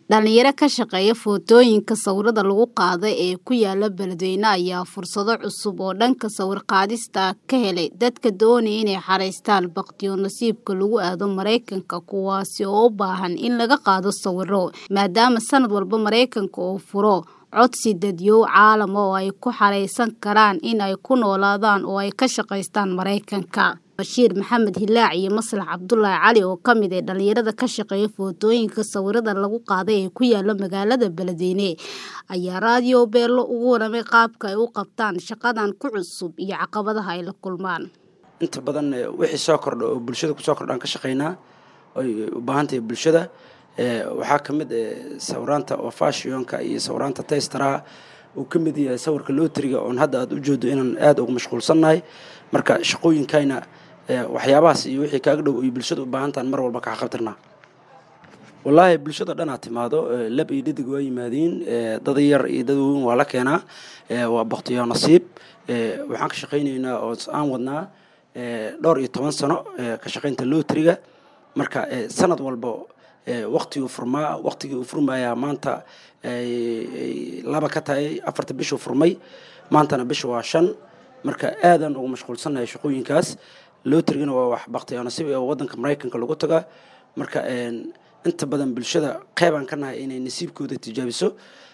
Dhalinyaro ka shaqeeya footooyinka sawirada lagu qaaday ee ku yaala beledweyne ayaa fursado cusub oo dhanka sawir qaadista ah ka helay dadka doonaya inay xareystaan bakhtiyo nasiibka lagu aado Mareykanka kuwaasi oo u baahan in laga qaado sawiro maadaama sanad walba Mareykanka uu furo codsi dadyow caalam oo ay ku xareysan karaan in ay ku noolaadaan oo ay ka shaqeystaan Mareykanka Bashiir Maxamed Hilaac iyo Maslax Cabdulaahi Cali oo ka mid ah dhalinyarada ka shaqeeya footooyinka sawirada lagu qaaday ee ku yaala magaalada Beledweyne ayaa raadiyo Beelo ugu waramay qaabka ay u qabtaan shaqadan ku cusub iyo caqabadaha ay la kulmaan inta badan wixii soo kordha oo bulshada kusoo kordhaan ka shaqeynaa ay u baahan tahay bulshada waxaa ka mid sawiraanta oo fashionka iyo sawiraanta taystaraha uu ka mid yahay sawirka lootriga oon hadda aad u jeedo inaan aada uga mashquulsannahay marka shaqooyinkayna waxyaabahaas iyo wixii kaaga dhow iyo bulshada u baahan tahan mar walba ka xaqabtirnaa wallaahi bulshada dhanaa timaado lab iyo dhadig waa yimaadiin dad yar iyo dad weyn waa la keenaa waa baktiyo nasiib waxaan ka shaqaynaynaa oo aan wadnaa dhowr iyo toban sano ka shaqaynta lootriga marka sanad walba waktiguu furmaa waktigii uu furmayaa maanta laba ka tahay afarta bishuu furmay maantana bisha waa shan marka aadaan ugu mashquulsannahay shaqooyinkaas lootrigana waa wax baktiyo nasiib oo waddanka maraykanka lagu taga marka inta badan bulshada qeybaan ka nahay inay nasiibkooda tijaabiso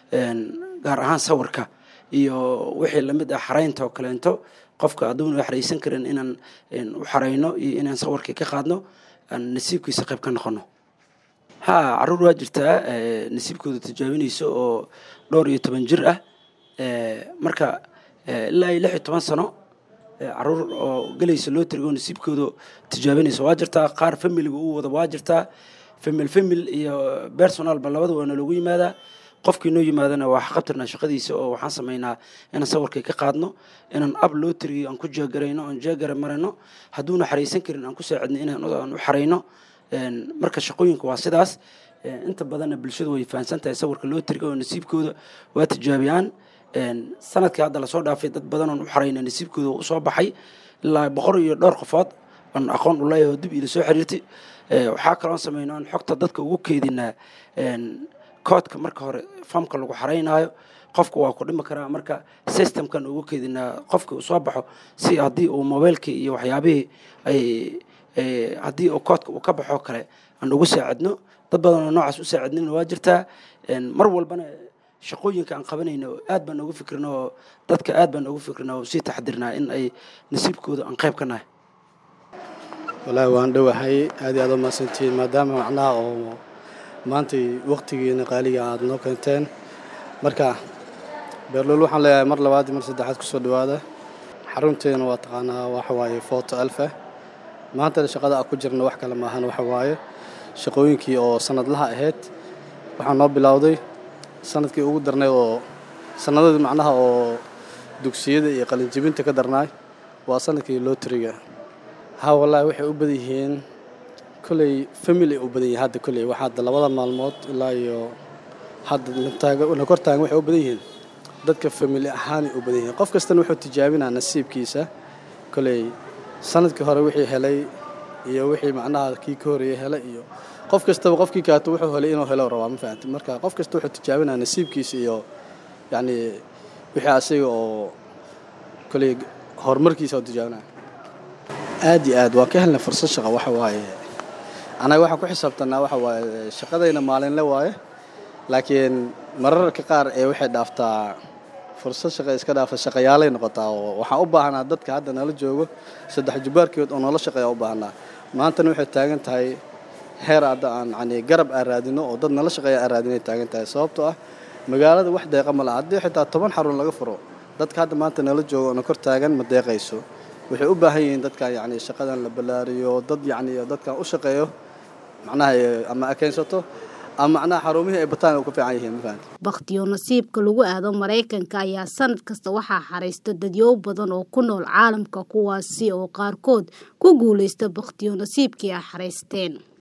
gaar ahaan sawirka iyo wixii lamid ah xaraynta oo kaleento qofka aduun u xaraysan karin inaan u xarayno iyo inaan sawirkii ka qaadno aan nasiibkiisa qayb ka noqono ha caruur waa jirtaa nasiibkooda tijaabinayso oo dhowr iyo toban jir ah marka ilaa iyo lix iyo toban sano caruur oo gelaysa loo tirigo nasiibkooda tijaabinayso waa jirtaa qaar familiga uu wada waa jirtaa famil famil iyo personalba labada waana loogu yimaadaa qofkii noo yimaadana waa qabtirnaa shaqadiisa oo waxaan samaynaa inaan sawirkii ka qaadno inaan ab loo tiriyo aan ku jeegarayno aan jeegara marino hadduuna xaraysan karin aan ku saacidno inaan u xarayno marka shaqooyinka waa sidaas inta badanna bulshada way fahamsan tahay sawirka loo tiriga oo nasiibkooda waa tijaabiyaan sanadkii hadda lasoo dhaafay dad badan oon u xarayna nasiibkooda usoo baxay ilaa boqor iyo dhowr qofood aan aqoon u leeyahay oo dib iila soo xiriirtay waxaa kaloon sameynaa aan xogta dadka ugu keedinaa koodka marka hore famka lagu xaraynaayo qofka waa ku dhimi karaa marka systemkan ugu keedinaa qofka uu soo baxo si haddii uu mobailkii iyo waxyaabihii ay haddii uu koodka uu ka baxoo kale aan ugu saacidno dad badan oo noocaas u saacidnina waa jirtaa mar walbana shaqooyinka aan qabanayno aad baan ugu fikrina oo dadka aad baan ugu fikrina oo sii taxdirnaa in ay nasiibkooda aan qayb ka nahay wallaahi waan dhowahay aad iyo aad u mahadsantihiin maadaama macnaha oo maantay waktigiina qaaliga aad noo keenteen marka beerlool waxaan leeyahay mar labaad iyo mar saddexaad kusoo dhawaada xarunteena waa taqaanaa waxa waaye foto alfa maantana shaqada aan ku jirna wax kale maahan waxa waaye shaqooyinkii oo sanadlaha ahayd waxaa noo bilowday sanadkii ugu darnay oo sanadadii macnaha oo dugsiyada iyo qalinjibinta ka darnaay waa sanadkii lootriga ha wallaahi waxay u badan yihiin kolley family u badan yihiin hadda kolley waxaa hadda labada maalmood ilaa iyo hadda la kor taagan waxay u badan yihiin dadka family ahaanay u badan yihiin qof kastana wuxuu tijaabinaa nasiibkiisa kolley sanadkii hore wixii helay iyo wixii macnaha kii ka horeeyey helay iyo qof kastaba qofkii kaato wuxuu helay inuu helo rabaa ma fahamti marka qof kasta wuxuu tijaabinaa nasiibkiisa iyo yacni wixii asiga oo kolley horumarkiisa oo tijaabinaya aad iyo aad waan ka helnay fursad shaqa waxa waaye anaga waxaan ku xisaabtanaa waxa waaye shaqadayna maalinle waaye laakiin mararka qaar ee waxay dhaaftaa fursad shaqa iska dhaafa shaqayaalay noqotaa oo waxaan u baahanaa dadka hadda nala joogo saddex jubaarkeed oo noola shaqeeya u baahanaa maantana waxay taagan tahay heer hadda aan yani garab aan raadino oo dad nala shaqeeya aan raadinay taagan tahay sababtoo ah magaalada wax deeqa ma laha haddii xitaa toban xarun laga furo dadka hadda maanta nala joogo oo na kor taagan ma deeqayso waxay u baahan yihiin dadkan yacni shaqadan la ballaariyo dad yacni dadkan u shaqeeyo macnaha ama akeensato ama macnaha xarumihii ay bataan u ka fiican yihiin ma fahamti bakhtiyo nasiibka lagu aado maraykanka ayaa sanad kasta waxaa xaraysta dadyow badan oo ku nool caalamka kuwaasi oo qaarkood ku guulaysta bakhtiyo nasiibkii ay xaraysteen